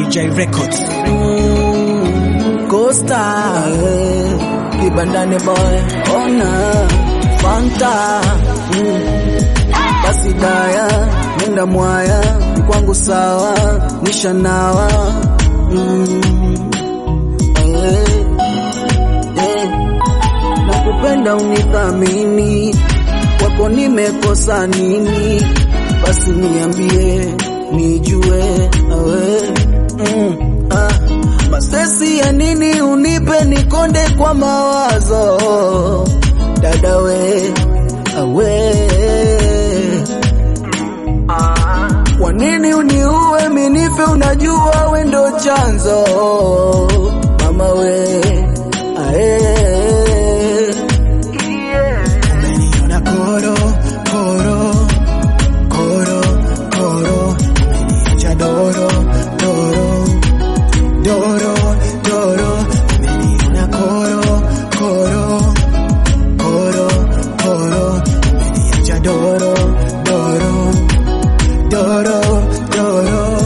J Records. Costa eh, kibandani boy ona Fanta mm. basi daya nenda mwaya kwangu sawa nishanawa mm. eh, eh. nakupenda unithamini kwako nimekosa nini basi niambie nijue awe mm. ah. Masesi ya nini unipe nikonde kwa mawazo dada we awe kwa nini uniue minife unajua we ndo chanzo mama we ae Umeniona koro koro koro koro, umeniacha doro doro doro doro, umeniona koro koro koro koro, umeniacha doro doro doro doro.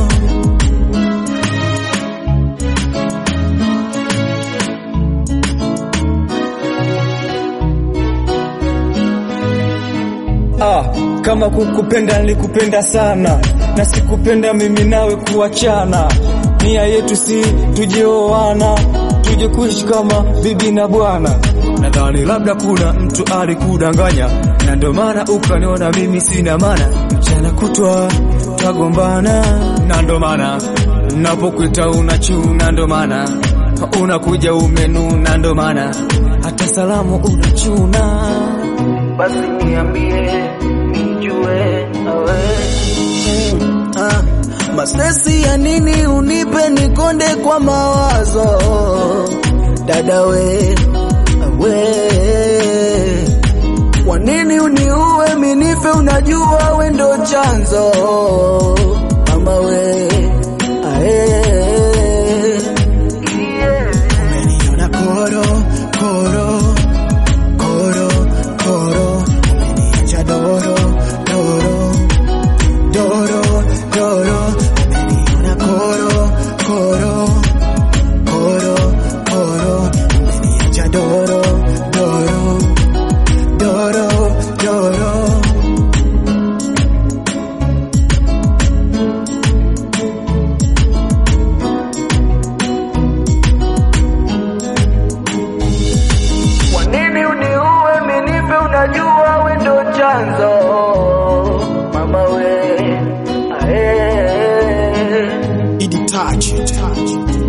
Ah, kama kukupenda nilikupenda sana na sikupenda mimi nawe kuachana. Nia yetu si tujioana, tuje kuishi kama bibi na bwana. Nadhani labda kuna mtu alikudanganya, na ndio maana ukaniona mimi sina maana. Mchana kutwa tagombana, na ndio maana napokuita unachuna, ndio maana unakuja umenuna, ndio maana hata salamu unachuna. basi niambie nijue awe mm, ah, masesi ya nini unipe nikonde kwa mawazo dada we awe kwa nini uniue minife unajua we ndo chanzo mama we ae Umeniona koro koro koro koro, umeniacha doro doro doro doro, umeniona koro koro koro koro, umeniacha doro doro doro doro. Kwa nini uniue minife unajua we ndo chanzo mama we ae Idi touch it.